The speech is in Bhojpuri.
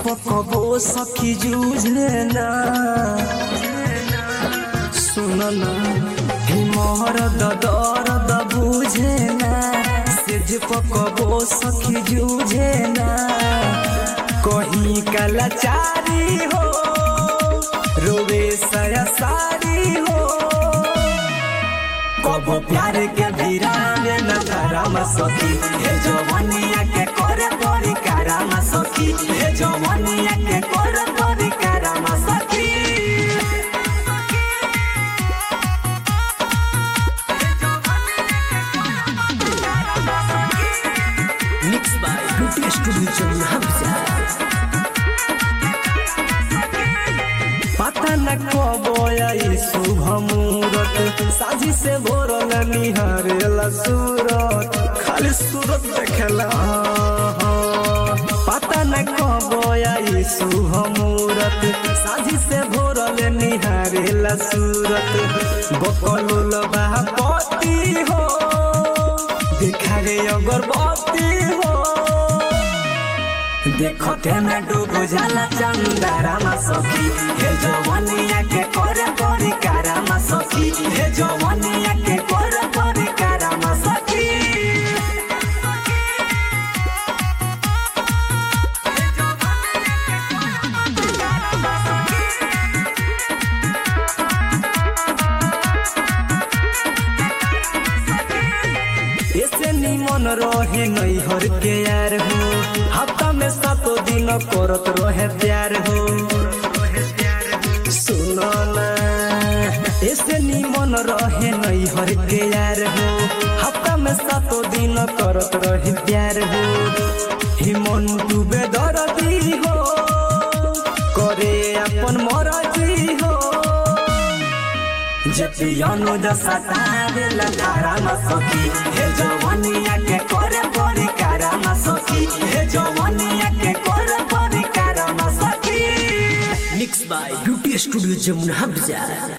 पकबो सखी जूझे ना सुन ना हिमहर ददर द बुझे ना सेज पकबो सखी जूझे ना कहीं कलाचारी हो रोवे सया सारी हो कबो प्यार के वीरान न धरम सखी हे जवनिया के करे परी करम सखी हे जवनिया के करे परी करम सखी mix by beauty studio Jamuna पता न कबो आई शुभ मुहूर्त साजी से भोरल निहारेला सूरत खाली सूरत देखेला पता न कबो आई शुभ मुहूर्त साजी से भोरल निहारेला सूरत बकलुल बापति हो देखा रे अगरबत्ती हो देखते में डूब जाला चंदारामा सखी हे जवनिया के करे परी कारामा सखी हे जवनिया के करे परी कारामा सखी ऐसे निमन रहे नैहर के यार हो हफ्ता में सातो दिन करत रहे प्यार हो सुनो ना ऐसे निमन रहे नैहर के यार हो हफ्ता में सातो दिन करत रहे प्यार हो हिमन डूबे दरदी हो करे अपन मरजी हो जतियनु दसतारे लगारामा सखी हे जवनिया के करे परी कारामा सखी हे जवनिया के करे परी कारामा सखी mix by beauty studio Jamuna